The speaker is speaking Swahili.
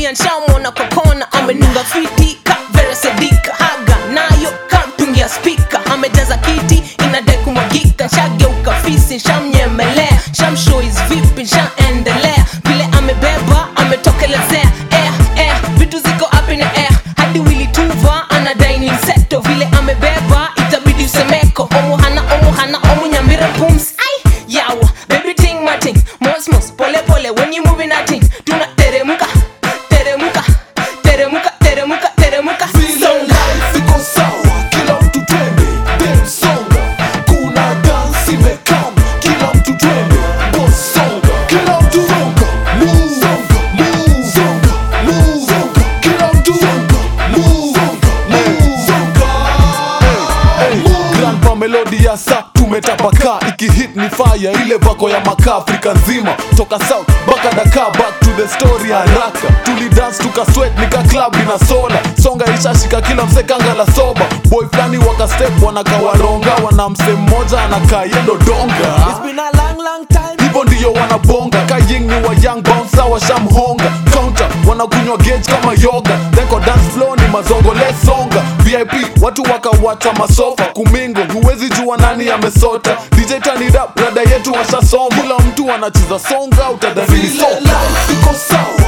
pia nshamwona kwa kona amenunga fiti ka vera sedika haga nayo kamtungia spika amejaza kiti inadai kumwagika nshageuka fisi nshamnyemelea nshamshois vipi nshaendelea vile amebeba ametokelezea air, air, vitu ziko up in the air hadi wili tuva anadai ni mseto vile amebeba itabidi usemeko omuhana omuhana omunyambira pums ai yawa baby ting mating mosmos pole pole when you moving nothing tuna teremuka teremuka teremuka teremuka teremuka Vile songa life iko sawa, kila mtu twende, dance songa. Kuna dance imekam, kila mtu twende, boss songa. Kila mtu songa, move, songa, move, songa, move, songa. Kila mtu songa, move, songa, move, songa. Move. Grandpa melody ya sa tumetapaka ikihit ni fire ile vako ya maka afrika nzima toka south mpaka daka back to the story haraka tulidance tukaswet nika club ina sola songa ishashika kila msekanga la soba boy flani wakastep wanakawaronga wana mse mmoja anakaa yendo donga It's been a long, long time. hivyo ndiyo wanabonga kaying ni wa young bouncer washamhonga counter wanakunywa gauge kama yoga then kwa dance floor ni mazongo lesonga vip watu wakawacha masofa kumingo huwezi jua nani amesota dj turn it up rada yetu washasoma kila mtu anacheza songa utadhani ni soka iko sawa